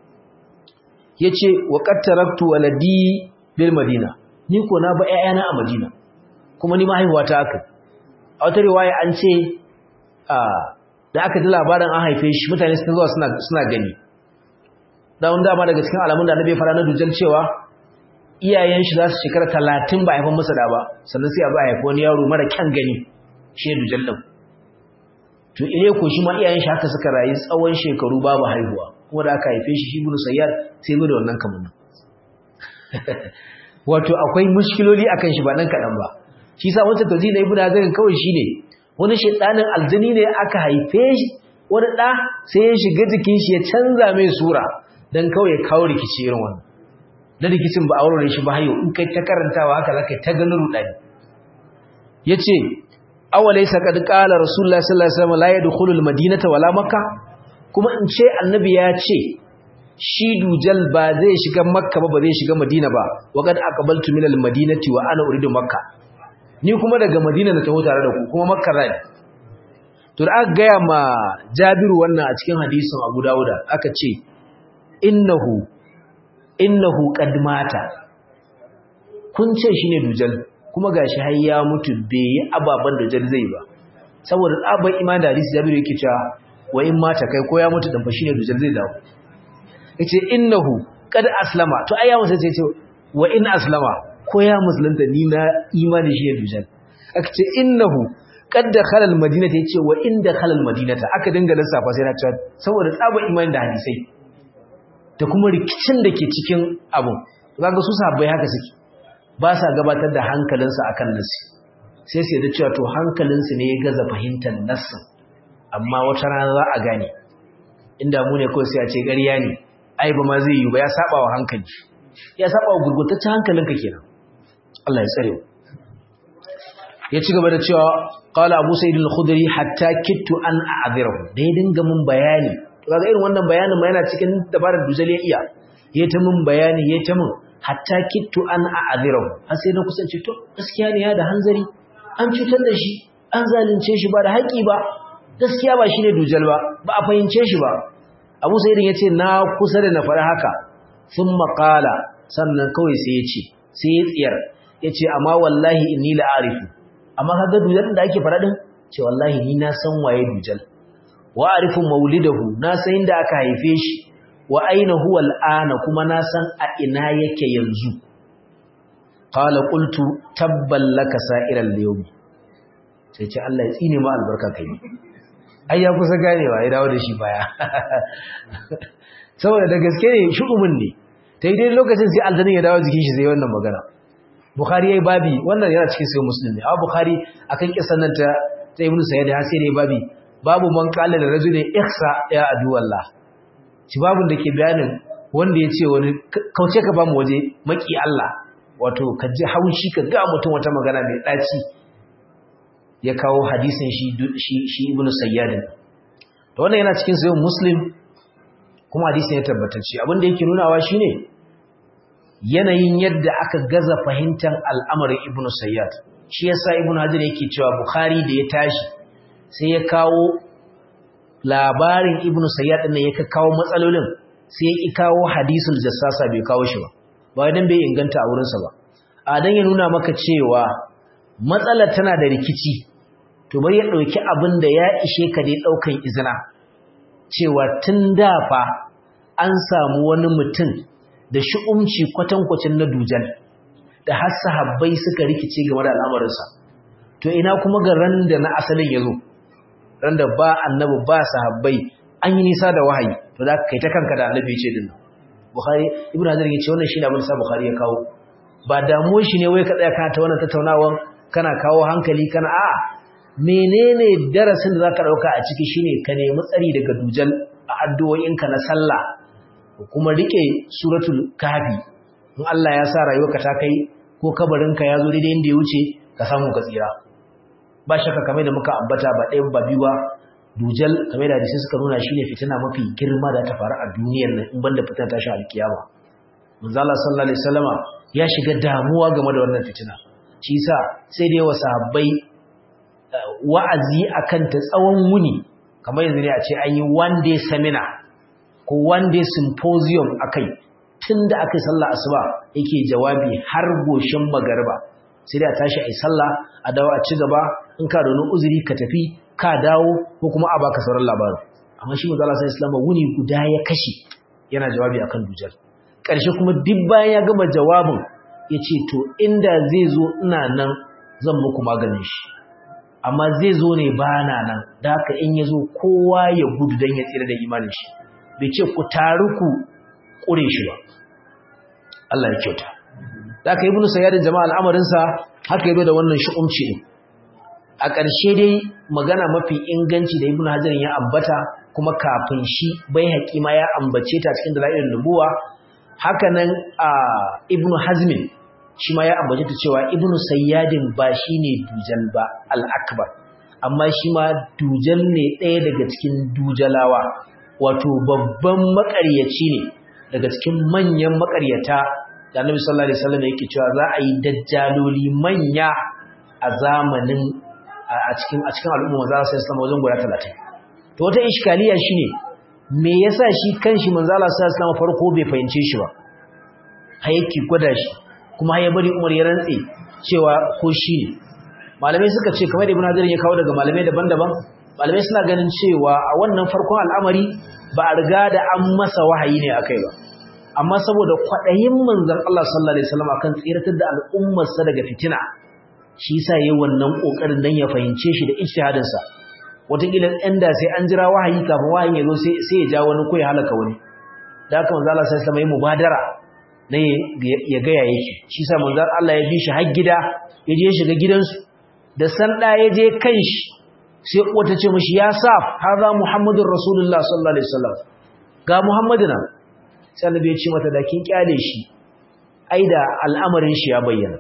yace wa qad taraktu waladi bil madina ni ko na ba ƴaƴana a madina kuma ni ma haihuwa ta aka a wata riwaya an ce da aka ji labarin an haife shi mutane sun zuwa suna suna gani da wanda ma daga cikin alamun da annabi ya fara na dujal cewa iyayen shi za su shekara 30 ba haifan masa da ba sannan sai a ba haifa wani yaro mara kyan gani shi ne dujal din to ile ko shi ma iyayen shi haka suka rayu tsawon shekaru babu haihuwa kuma da aka haife shi shi ibnu sayyad sai zo da wannan kamannin wato akwai mushkiloli akan shi ba nan kadan ba shi sa wancan tauji na ibnu hazar kawai shine wani shedanin aljini ne aka haife shi wani da sai ya shiga jikin shi ya canza mai sura dan kawai ya kawo rikici irin wannan da rikicin ba aure shi ba hayo in kai ta karantawa haka zaka ta ganin rudani yace awalaysa qad qala rasulullahi sallallahu alaihi wasallam la yadkhulu almadinata wala makka kuma in ce annabi ya ce shi dujal ba zai shiga makka ba ba zai shiga madina ba wa qad aqbaltu min almadinati wa ana uridu makka ni kuma daga madina na taho tare da ku kuma makka zai to da aka gaya ma jabiru wannan a cikin hadisin abu dawuda aka ce innahu innahu qad mata kun ce shine dujal kuma gashi har ya mutu bai yi ababan da jar zai ba saboda tsaban iman da hadisi Jabiru yake cewa wa in mata kai ko ya mutu dan fa shine dujal zai dawo yace innahu qad aslama to ai ya musu sai ce wa in aslama ko ya musulunta ni na imani shi dujal aka ce innahu qad dakhala almadinata yace wa in dakhala almadinata aka dinga lissafa sai na cewa saboda tsaban iman da hadisai da kuma rikicin da ke cikin abun kaga su sahabbai haka suke ba sa gabatar da hankalinsu akan nasi sai sai da cewa to hankalinsu ne ya gaza fahimtar nassin amma wata rana za a gane inda mu ne kawai sai a ce ƙarya ne ai ba ma zai yi ba ya saba wa hankali ya saba wa gurgurtaccen hankalinka kenan Allah ya tsare ya ci gaba da cewa qala abu sa'id al-khudri hatta kittu an a'dhirahu da ya dinga mun bayani to kaga irin wannan bayanin ma yana cikin dabarar dujal ya iya ya ta mun bayani ya ta mun hatta kittu an a'adhirahu har sai na kusance to gaskiya ne ya da hanzari an cutar da shi an zalunce shi ba da haƙi ba gaskiya ba shine dujal ba ba a fahimce shi ba Abu Sa'id yace na kusa da na faɗa haka sun maƙala sannan kawai sai yace sai ya tsiyar yace amma wallahi inni la arifu amma kaga dujal da ake faɗa din ce wallahi ni na san waye dujal wa arifu maulidahu na san inda aka haife shi wa aina huwa al'ana kuma na san a ina yake yanzu qala qultu tabban laka sa'iral yawmi sai ce Allah ya tsine ma albarka kai ai ya kusa ganewa ya dawo da shi baya saboda da gaske ne shugumin ne ta yi dai lokacin sai aljanin ya dawo jikin shi zai wannan magana bukhari yayi babi wannan yana cikin sai musulmi amma bukhari akan kisan nan ta ta ibnu sayyid har sai ne babi babu man qala da rajulin ihsa ya adu wallah shi babun da ke bayanin wanda ya ce wani kauce ka ba mu waje maki Allah wato ka ji haushi ka ga mutum wata magana mai daci ya kawo hadisin shi shi shi ibnu sayyad to wannan yana cikin sayyid muslim kuma hadisin ya tabbatacce abin da yake nunawa shine yanayin yadda aka gaza fahimtar al'amarin ibnu sayyad shi yasa ibnu hajar yake cewa bukhari da ya tashi sai ya kawo labarin ibnu sayyad din ya kawo matsalolin sai ya kawo hadisul jassasa bai kawo shi ba ba dan bai inganta a wurinsa ba a dan ya nuna maka cewa matsalar tana da rikici to bari ya dauki abin da ya ishe ka dai daukan izina cewa tun da fa an samu wani mutum da shi'umci kwatankwacin na dujal da har sahabbai suka rikice game da al'amarinsa to ina kuma ga ran da na asalin ya zo ran da ba annabi ba sahabbai an yi nisa da wahayi to za ka kai ta kanka da annabi ya ce din bukhari ibnu hajar ya ce wannan shi ne abin da bukhari ya kawo ba damuwar shi ne wai ka tsaya kana ta wannan tattaunawan kana kawo hankali kana a'a menene darasin da zaka dauka a ciki shine ka nemi tsari daga dujal a addu'o'inka na sallah kuma rike suratul kahfi in Allah ya sa rayuwarka ta kai ko kabarinka ya zo daidai inda ya wuce ka samu ka tsira ba shakka kamar da muka ambata ba ɗaya ba biyu ba dujal kamar da hadisi suka nuna shine fitina mafi girma da ta faru a duniyar nan in banda fitina ta shi alkiyama manzo Allah sallallahu alaihi wasallama ya shiga damuwa game da wannan fitina shi yasa sai da yawa sahabbai wa'azi akan ta tsawon wuni kamar yanzu ne a ce an yi one day seminar ko one day symposium akai tunda aka yi sallah asuba yake jawabi har goshin magarba sai da tashi ai sallah a dawo a ci gaba in ka da wani uzuri ka tafi ka dawo ko kuma a baka sauran labarin amma shi manzo Allah sallallahu alaihi wuni guda ya kashe yana jawabi akan dujal ƙarshe kuma duk bayan ya gama jawabin yace to inda zai zo ina nan zan muku maganin shi amma zai zo ne ba na nan da haka in ya zo kowa ya gudu don ya tsira da imanin shi bai ce ku taru ku ƙure shi ba Allah ya kyauta da aka yi bin sayyadin jama'a al'amarinsa haka yi da wannan shi'umci ne a ƙarshe dai magana mafi inganci da ibn hajarin ya ambata kuma kafin shi bai haƙi ma ya ambace ta cikin dalilin nubuwa haka nan a ibn hazmin shi ma ya ambace ta cewa ibn sayyadin ba shi ne dujal ba al'akbar amma shi ma dujal ne ɗaya daga cikin dujalawa wato babban maƙaryaci ne daga cikin manyan maƙaryata da annabi sallallahu alaihi wasallam yake cewa za a yi dajjaloli manya a zamanin a cikin a cikin al'umma za su islamu wajen guda 30 to wata iskaliya shine me yasa shi kanshi manzo Allah sallallahu alaihi wasallam farko bai fahimce shi ba har yake gwada shi kuma ya bari Umar ya rantse cewa ko shi ne malamai suka ce kamar Ibn Hajar ya kawo daga malamai daban-daban malamai suna ganin cewa a wannan farkon al'amari ba a riga da an masa wahayi ne akai ba amma saboda kwaɗayin manzon Allah sallallahu alaihi wasallam akan tsiratar da al'ummarsa daga fitina shi yasa yayin wannan kokarin dan ya fahimce shi da ijtihadin sa wataƙila ɗan da sai an jira wahayi kafin wahayin ya zo sai sai ya ja wani ko ya halaka wani da haka manzon Allah sallallahu alaihi wasallam ya mubadara ne ya ga yake shi yasa manzon Allah ya bi shi har gida ya je shiga gidansu da san da ya je kanshi sai uwa ta ce mishi ya saf haza muhammadur rasulullah sallallahu alaihi wasallam ga muhammadu nan sai annabi ya ce mata da kin kyale shi ai da al'amarin shi ya bayyana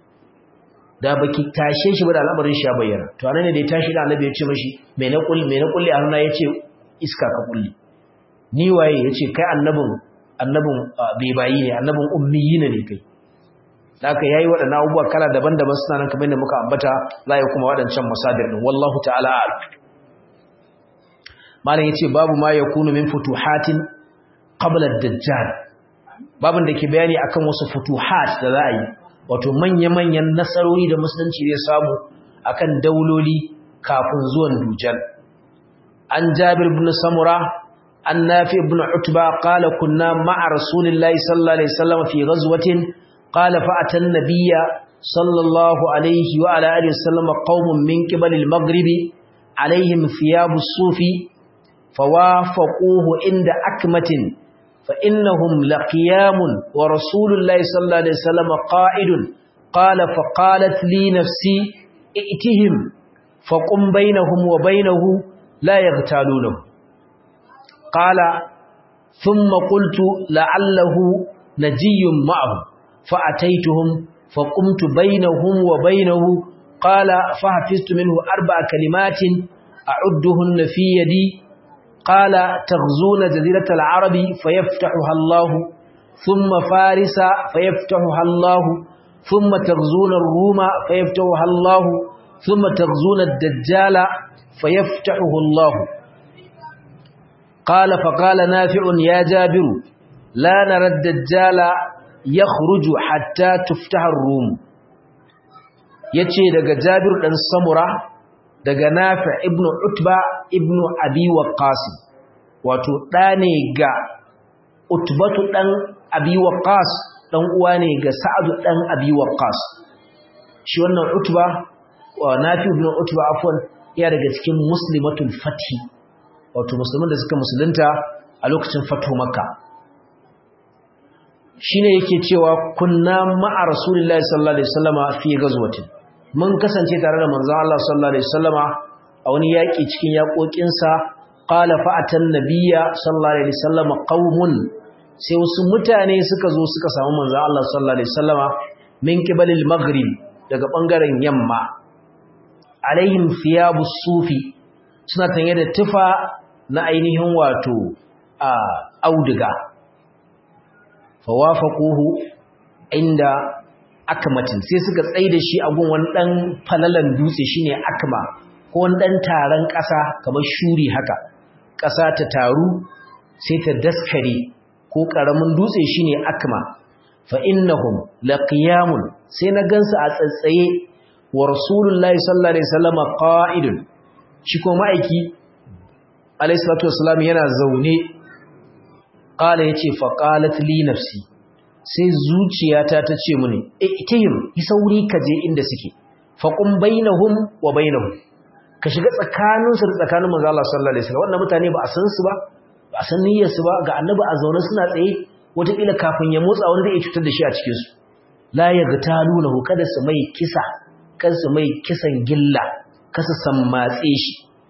da baki tashe shi ba da al'amarin shi ya bayyana to anan ne da ya tashi da annabi ya ce mishi me na kulli me na kulli a hannuna yace iska ka kulli ni waye yace kai annabin annabin bai bayi ne annabin ummiyina ne kai da aka yayi waɗannan abubuwa kala daban-daban suna nan kamar da muka ambata za ya kuma waɗancan masadir din wallahu ta'ala malam yace babu ma yakunu min futuhatin qabla ad-dajjal babin da ke bayani akan wasu futuhat da za a yi wato manya-manyan nasarori da musulunci zai samu akan dauloli kafin zuwan dujal an jabir ibn samura an nafi ibn utba qala kunna ma'a rasulillahi sallallahu alaihi wasallam fi ghazwatin qala fa atan nabiyya sallallahu alaihi wa ala alihi wasallam qaumun min qibal al-maghribi alaihim thiyabu sufi fawafaquhu inda akmatin فإنهم لقيام ورسول الله صلى الله عليه وسلم قائد قال فقالت لي نفسي ائتهم فقم بينهم وبينه لا يغتالونه قال ثم قلت لعله نجي معه فأتيتهم فقمت بينهم وبينه قال فحفظت منه أربع كلمات أعدهن في يدي قال تغزون جزيرة العرب فيفتحها الله ثم فارس فيفتحها الله ثم تغزون الروم فيفتحها الله ثم تغزون الدجال فيفتحه الله قال فقال نافع يا جابر لا نرى الدجال يخرج حتى تفتح الروم yace daga Jabir dan Samura daga Nafi ibn Utba ibn Abi Waqqas wato da ne ga Utbatu dan Abi Waqqas dan uwa ne ga Sa'ad dan Abi Waqqas shi wannan Utba wa Nafi ibn Utba afwan ya daga cikin muslimatul fathi wato musulman da suka musulunta a lokacin fatu Makka shine yake cewa kunna ma'a Rasulullahi sallallahu alaihi wasallama fi ghazwatin mun kasance tare da manzon Allah sallallahu alaihi wasallama a wani yaki cikin yakokin sa qala fa'atan nabiyya sallallahu alaihi wasallama qaumun sai wasu mutane suka zo suka samu manzon Allah sallallahu alaihi wasallama min qibalil maghrib daga bangaren yamma alaihim thiyabu sufi suna tanye da tufa na ainihin wato a auduga fawafaquhu inda akmatin sai suka tsaye da shi a gun wani dan falalan dutse shine akma ko wani dan taron ƙasa kamar shuri haka ƙasa ta taru sai ta daskare ko ƙaramin dutse shine akma fa innahum laqiyamun sai na gansu a tsatsaye wa rasulullahi sallallahu alaihi wasallam qa'idun shi ko ma'aiki alayhi salatu wassalam yana zaune qala yace fa qalat li nafsi sai zuciyata ta ce mini itihim yi sauri ka je inda suke faqum bainahum wa bainahum ka shiga tsakanin su da tsakanin manzo Allah sallallahu alaihi wasallam wannan mutane ba a san su ba ba a san niyyar su ba ga annabi a zaune suna tsaye wata kila kafin ya motsa wanda zai cutar da shi a cikin su la yagtalunahu kada su mai kisa kada su mai kisan gilla kasa san matse shi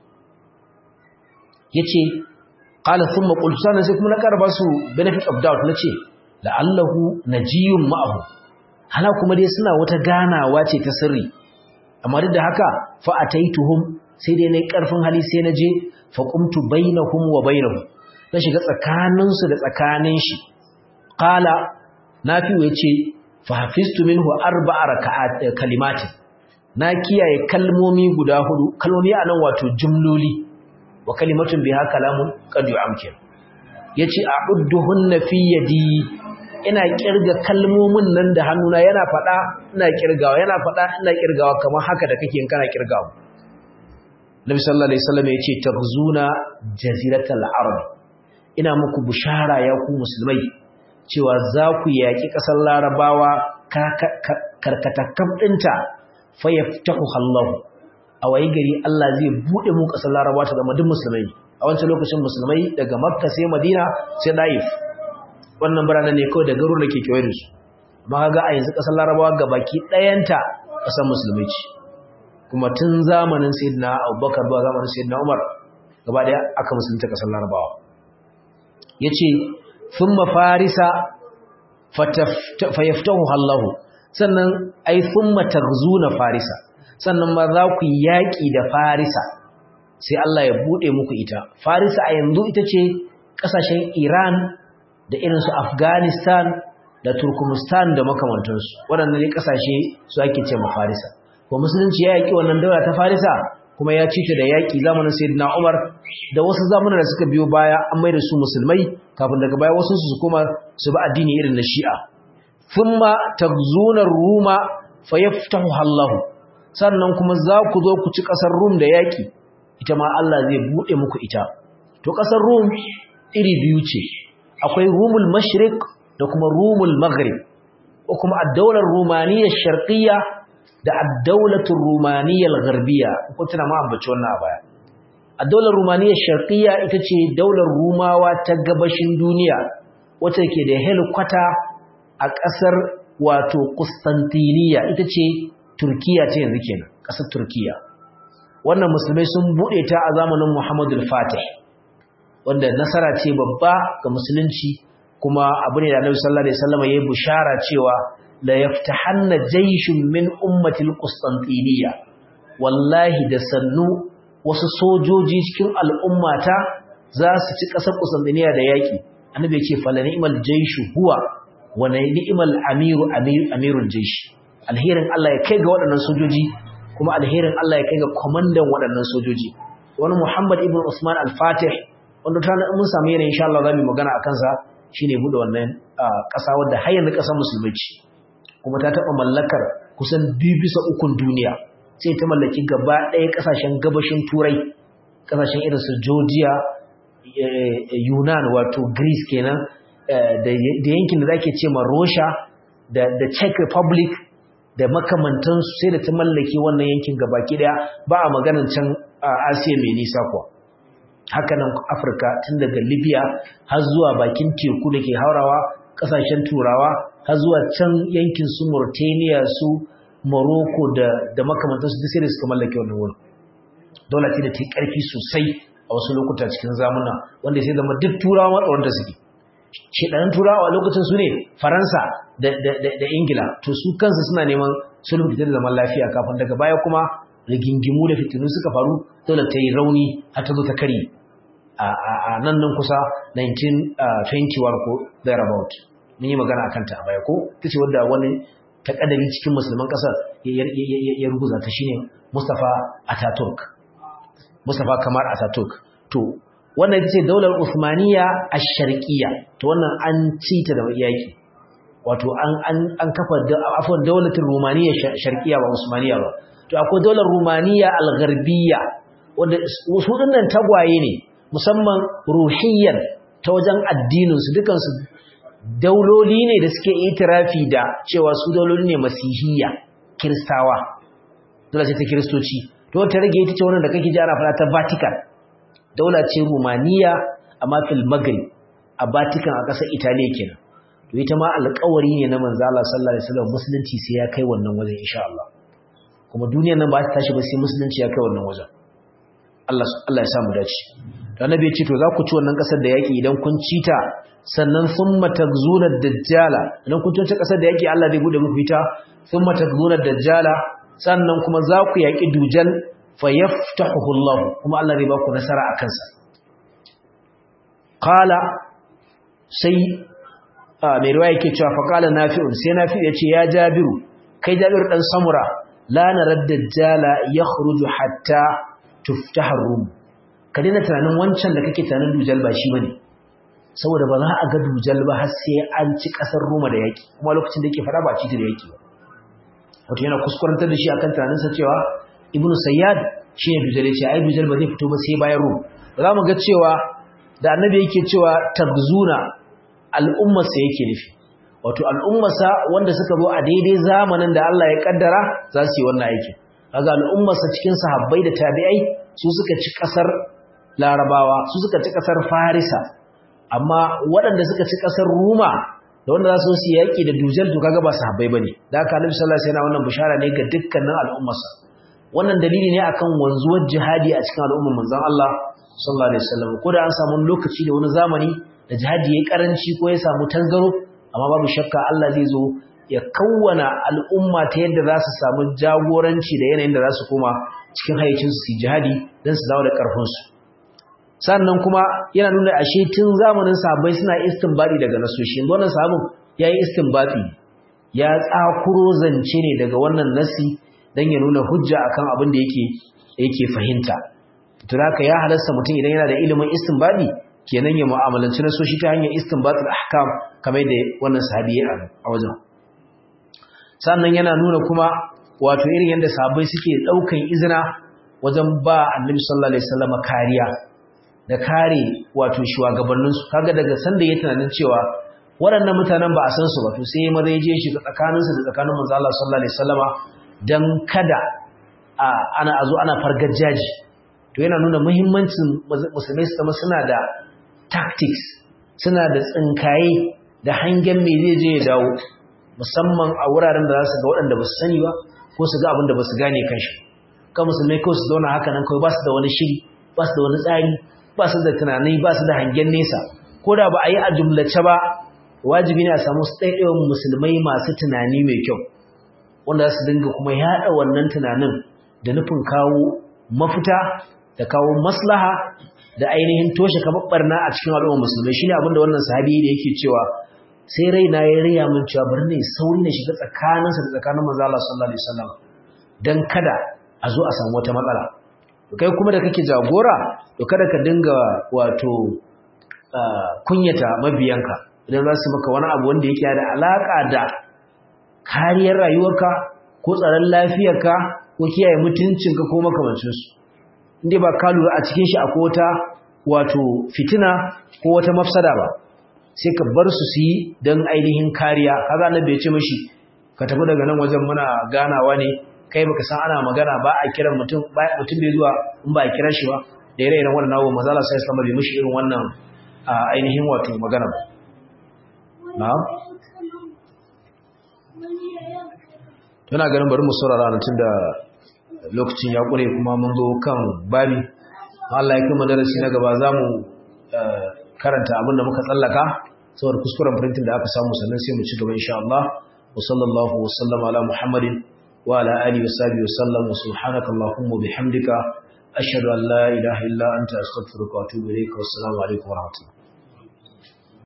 yace qala thumma qultu sana sai kuma na karba su benefit of doubt nace la'allahu najiyun ma'ahu hala kuma dai suna wata ganawa ce ta sirri amma duk da haka fa ataituhum sai dai nayi karfin hali sai na je fa qumtu bainahum wa bainahum na shiga tsakanin su da tsakanin shi qala nafi yace fa hafiztu minhu arba'a raka'at kalimatin na kiyaye kalmomi guda hudu kalmomi anan wato jumloli wa kalimatun biha kalamun qad yu'amkin yace a'udduhunna fi yadi ina kirga kalmomin nan da hannuna yana fada ina kirgawa yana fada ina kirgawa kamar haka da kake in kana kirgawa Nabi sallallahu alaihi wasallam yace taghzuna jaziratal arab ina muku bushara ya ku musulmai cewa za ku yaki kasar larabawa karkatakam dinta fayaftahu Allah a wayi gari Allah zai bude mu kasar larabawa ta zama duk musulmai a wancan lokacin musulmai daga makka sai madina sai daif wannan biranen ne kawai da garuruwan da ke kewaye da su amma ga a yanzu ƙasar larabawa ga baki ɗayanta ƙasar musulmi ce kuma tun zamanin sayyidina abubakar zuwa zamanin sayyidina umar gaba ɗaya aka musulunta ƙasar larabawa ya ce sun mafarisa fayaftahu hallahu sannan ai sun na farisa sannan ma za ku yaƙi da farisa sai Allah ya buɗe muku ita farisa a yanzu ita ce ƙasashen iran da irinsu Afghanistan da Turkmenistan da makamantansu waɗannan ne ƙasashe su ake ce ma Farisa ko musulunci ya yaki wannan daula ta Farisa kuma ya ci ta da yaƙi zamanin sayyidina Umar da wasu zamanin da suka biyo baya an mai da su musulmai kafin daga baya wasu su kuma su bi addini irin na Shi'a thumma tagzuna ruma fayaftahu Allah sannan kuma za ku zo ku ci ƙasar Rum da yaƙi ita ma Allah zai bude muku ita to ƙasar Rum iri biyu ce akwai Rumul Mashriq da kuma Rumul Maghrib ko kuma ad-daular Rumaniyya Sharqiyya da ad-daulatur Rumaniyya Gharbiyya ko tana ma ambaci wannan a baya ad-daular Rumaniyya Sharqiyya ita ce daular Rumawa ta gabashin duniya wacce ke da helikwata a ƙasar wato Constantinople ita ce Turkiya ce yanzu kenan ƙasar Turkiya wannan musulmai sun bude ta a zamanin Muhammadu al-Fatih wanda nasara ce babba ga musulunci kuma abu ne da Annabi sallallahu alaihi wasallam yayi bushara cewa la yaftahanna jayshun min ummati al-Constantinople wallahi da sannu wasu sojoji cikin al'ummata za su ci ƙasar Constantinople da yaki annabi ya ce fala ni'mal jayshu huwa wa ni'mal amiru amirul jaysh alherin Allah ya kai ga waɗannan sojoji kuma alherin Allah ya kai ga komandan waɗannan sojoji wani Muhammad ibn Usman al-Fatih wanda ta mun samu yana insha Allah zamu magana akan sa shine bude wannan ƙasa wadda har yanzu ƙasar musulmai ce kuma ta taɓa mallakar kusan biyu bisa ukun duniya sai ta mallaki gaba ɗaya ƙasashen gabashin turai ƙasashen irin su Georgia Yunan wato Greece kenan da yankin da zake ce ma Russia da Czech Republic da makamantansu sai da ta mallake wannan yankin gabaki daya ba a maganan can Asiya mai nisa kuwa hakanan Afirka tun daga Libya har zuwa bakin teku da ke haurawa kasashen turawa har zuwa can yankin su Mauritania su Morocco da da makamantansu duk sai da suka mallake wannan wurin dole ce da ta karfi sosai a wasu lokuta cikin zamuna wanda sai zama duk turawa matsawan da suke shedanin turawa a lokacin su ne Faransa da Ingila to su kansu suna neman sulhu da zaman lafiya kafin daga baya kuma rigingimu da fitinu suka faru dole ta yi rauni har ta zo ta kari a nan nan kusa 1921 ko thereabout mun yi magana akan ta a baya ko ta ce wadda wani takadari cikin musulman kasar ya ruguza ta shine Mustafa Ataturk Mustafa Kamal Ataturk to wannan ita ce daular Uthmaniyya ash-Sharqiyya to wannan an ci ta da yaki wato an kafa afwan daulatin Rumaniya sharqiya ba Usmaniya ba to akwai daular Rumaniya al-Gharbiyya wanda su dinnan tagwaye ne musamman ruhiyyan ta wajen addinin su dukan su dauloli ne da suke itirafi da cewa su dauloli ne masihiyya kristawa dole sai ta kristoci to ta rage ita ce wannan da kake ji ana fara ta Vatican daula ce Rumaniya amma fil Maghrib a Vatican a ƙasar Italiya kenan to ita ma alƙawari ne na manzo Allah sallallahu alaihi wasallam musulunci sai ya kai wannan wajen insha Allah kuma duniyar nan ba ta tashi ba sai musulunci ya kai wannan wajen Allah Allah ya samu dace to annabi ya ce to za ku ci wannan kasar da yaki idan kun ci ta sannan thumma tagzuna dajjala idan kun ci kasar da yaki Allah zai bude muku ita thumma tagzuna dajjala sannan kuma za ku yaki dujal fayaftahu Allah kuma Allah zai ba ku nasara akan sa qala sai mai ruwa yake cewa faƙala nafi'un sai nafi'u ya ce ya jabiru kai jabiru ɗan samura la na raddajjala ya khuruju hatta tuftahar rum ka daina tunanin wancan da kake tunanin dujal ba shi bane saboda ba za a ga dujal ba har sai an ci ƙasar roma da yaƙi kuma lokacin da yake faɗa ba ci da yaƙi ba wato yana kuskurantar da shi akan tunaninsa cewa ibnu sayyad shi ne dujal ya ce ai dujal ba zai fito ba sai bayan rum za mu ga cewa da annabi yake cewa tabzuna al'ummarsa yake nufi wato al'ummarsa wanda suka zo a daidai zamanin da Allah ya kaddara za su yi wannan aikin kaga al'ummarsa cikin sahabbai da tabi'ai su suka ci kasar larabawa su suka ci kasar farisa amma waɗanda suka ci kasar ruma da wanda za su yi yaƙi da dujal to kaga ba sahabbai bane da haka annabi sallallahu alaihi wasallam wannan bishara ne ga dukkanin al'ummarsa wannan dalili ne akan wanzuwar jihadi a cikin al'ummar manzon Allah sallallahu alaihi wasallam ko da an samu lokaci da wani zamani da jihadi ya karanci ko ya samu tangaro amma babu shakka Allah zai zo ya kawwana al'umma ta yadda za su samu jagoranci da yanayin da za su koma cikin hayyacinsu su jihadi don su dawo da ƙarfinsu sannan kuma yana nuna ashe tun zamanin sahabbai suna istinbadi daga nasoshi wannan sahabin ya yi istinbadi ya tsakuro zance ne daga wannan nasi don ya nuna hujja akan abin da yake yake fahimta to haka ya halasta mutum idan yana da ilimin istinbadi kenan ya mu'amalanci na soshi ta hanyar istinbatul ahkam kamar da wannan sahabi ya a wajen sannan yana nuna kuma wato irin yadda sahabbai suke daukan izina wajen ba annabi sallallahu alaihi wasallam kariya da kare wato shugabannin su kaga daga sanda ya tunanin cewa waɗannan mutanen ba a san su ba to sai maza ya je shi tsakanin su da tsakanin manzo Allah sallallahu alaihi wasallama dan kada a ana azo ana fargajaji to yana nuna muhimmancin musulmai su zama suna da tactics suna da tsinkaye da hangen me zai je ya dawo musamman a wuraren da za su ga waɗanda ba su sani ba ko su ga abin da ba su gane kanshi kan musulmai kawai su zauna haka nan kawai ba su da wani shiri ba su da wani tsari ba su da tunani ba su da hangen nesa ko da ba a yi a jumlace ba wajibi ne a samu ɗaiɗaiwan musulmai masu tunani mai kyau wanda za su dinga kuma yaɗa wannan tunanin da nufin kawo mafita da kawo maslaha da ainihin toshe kamar barna a cikin al'ummar musulmai shine abin da wannan sahabi da yake cewa sai raina ya riya min cewa bari ne sauri na shiga tsakaninsa da tsakanin manzo Allah sallallahu alaihi wasallam dan kada a zo a samu wata matsala to kai kuma da kake jagora to kada ka dinga wato kunyata mabiyanka idan za su maka wani abu wanda yake da alaka da kariyar rayuwarka ko tsaron lafiyarka ko kiyaye mutuncinka ko makamancinsu inda ba ka lura a cikin shi akwai wata wato fitina ko wata mafsada ba sai ka bar su su yi don ainihin kariya kaga annabi ya ce mashi ka tafi daga nan wajen muna ganawa ne kai baka san ana magana ba a kiran mutum mutum bai zuwa in ba a kira shi ba da ire iren wannan nawo manzo Allah sai sallama bai mishi irin wannan ainihin wato magana ba na'am tana ganin bari mu saurara nan tunda lokacin ya kure kuma mun zo kan babi Allah ya kuma darasi na gaba zamu karanta abinda muka tsallaka saboda kuskuren printing da aka samu sannan sai mu ci gaba insha Allah wa sallallahu wa sallama ala muhammadin wa ala alihi wa sahbihi wa sallam wa subhanaka allahumma bihamdika ashhadu an la ilaha illa anta astaghfiruka wa atubu ilayka wa assalamu alaikum wa rahmatullahi